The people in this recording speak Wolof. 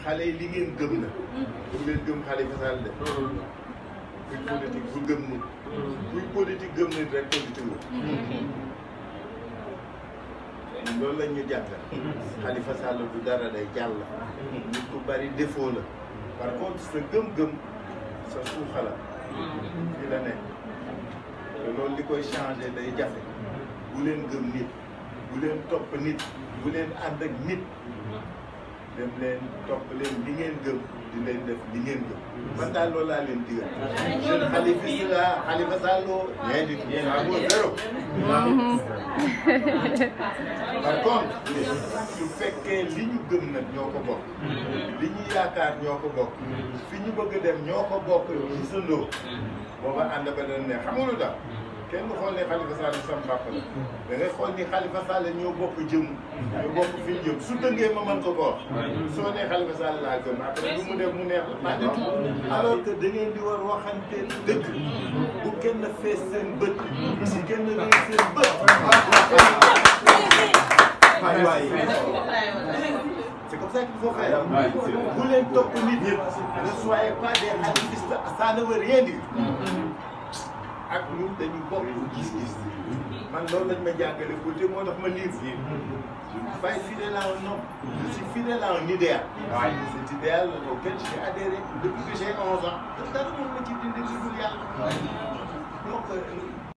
xale yi li ngeen gëm la bu leen gëm Khalifa Sall de kuy politique bu gëm nit kuy politique gëm nit rek politique la loolu lañ ñu jàngal Khalifa Sall du dara day jàll nit ku bari défaut la par contre sa gëm-gëm sa suuxala fi la nekk te loolu li koy changé day jafe bu leen gëm nit bu leen topp nit bu leen ànd ak nit dem leen topp leen li ngeen gëm di leen def li ngeen gëm man daal loolu laa leen digal jeune Khalifa Sall Khalifa Sall rien du tout ça vaut zéro par contre su fekkee li ñu gëm nag ñoo ko bokk li ñu yaakaar ñoo ko bokk fi ñu bëgg a dem ñoo ko bokk gisandoo booba ànd ba doon ne xam nga lu tax kenn du xool ne Khalifa Sall sam papa la da ngay xool ni Khalifa Sall ñoo bokk jëm ñoo bokk fi ñu jëm su dëngee ma mën ko ko wax soo nee Khalifa Sall laa gëm après lu mu def mu neex la pas du tout alors que da ngeen di war waxante dëgg bu kenn fees seen bët si kenn fees seen bët waay waay c'est comme ça qu'il faut faire bu leen topp nit ñëpp ne soyez pas des activistes ça ne veut rien dire ak ñun dañu bokk gis-gis man loolu lañ ma jàngale côté moo tax ma livre je suis pas fidèle à un homme je suis fidèle à un idéal cet idéal auquel j'ai adhéré depuis que j'ai 11 ans dara moom ma ci dindi ci dul yàlla donc